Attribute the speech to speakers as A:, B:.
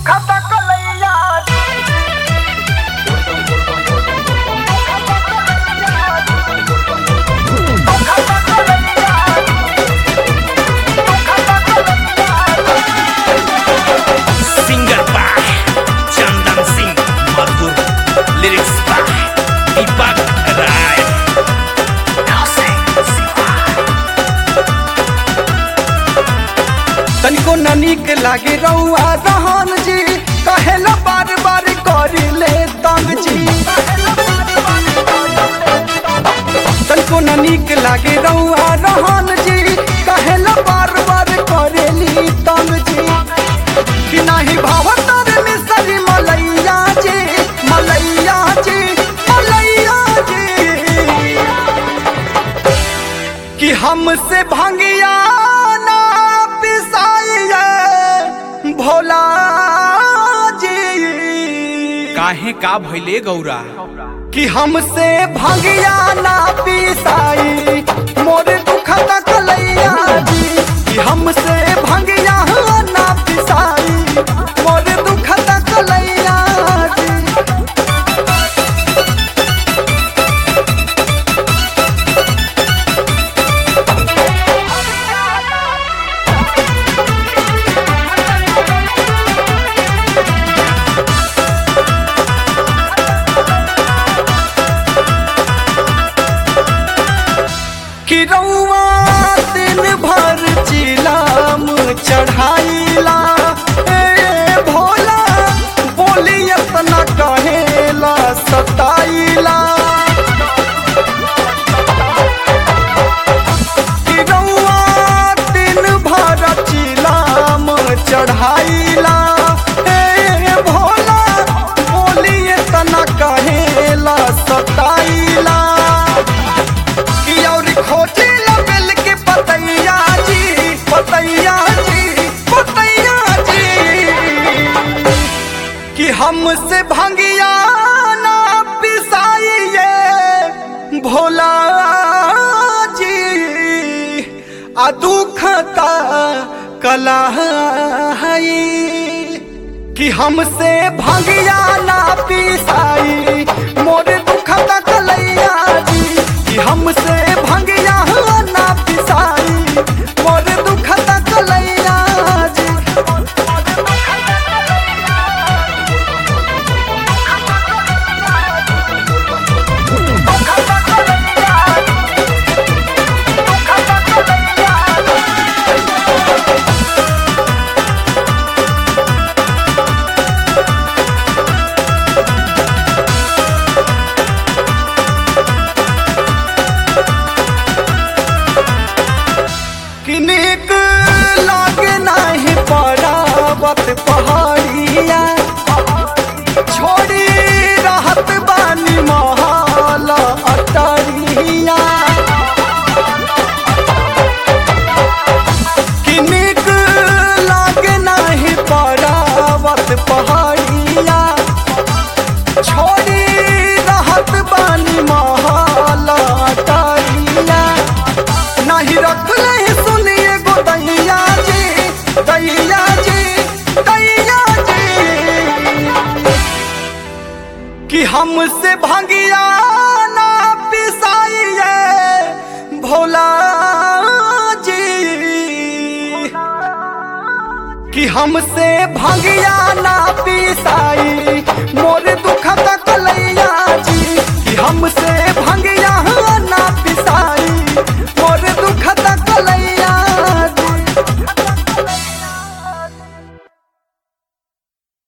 A: दुखता कलैया
B: singer by चंदन सिंह मधुर लिरिक्स बाय दीपक राय
C: तनिको न नीक लागे रउआ रहन जी कहेला बार बार करी ले तंग जी तनिको न नीक लागे रउआ रहन जी कहेला बार बार करेली तंग जी कि नाही भावतर मिसरी मलैया जी मलैया जी मलैया जी कि हमसे भंगिया ना पिसाइए भोला जी
B: काहे का भइले गौरा
C: कि हमसे भंगिया ना पिसाई मोर दुखता कलैया जी कि हमसे भंगिया ना पिसाई मोर दुखता कलैया जी कि रउआ दिन भर चिलाम चढ़ाइला ए भोला बोली इतना कहेला सताइला कि रउआ दिन भर चिलाम चढ़ाइला ए भोला बोली इतना कहेला सताइला कि और खोजे लबेल के पतैया जी पतैया जी पतैया जी कि हमसे भंगिया ना पिसाइए भोला जी आ दुखता कलाई कि हमसे भंगिया ना पिसाई मोर दुखता कलैया जी कि हमसे भंगिया ना पिसाई मोर दुखता कलैया जी कि नीक लागे नाही पड़ावत पहाड़िया छोड़ी रहत बानी महल अटरिया कि नीक लागे नाही पड़ावत पहाड़िया छोड़ी रहत बानी महल अटरिया नहीं रखले सुनिए गो दैया जी दैया जी दैया जी कि हमसे भंगिया ना पिसाइए भोला जी कि हमसे भंगिया ना पिसाई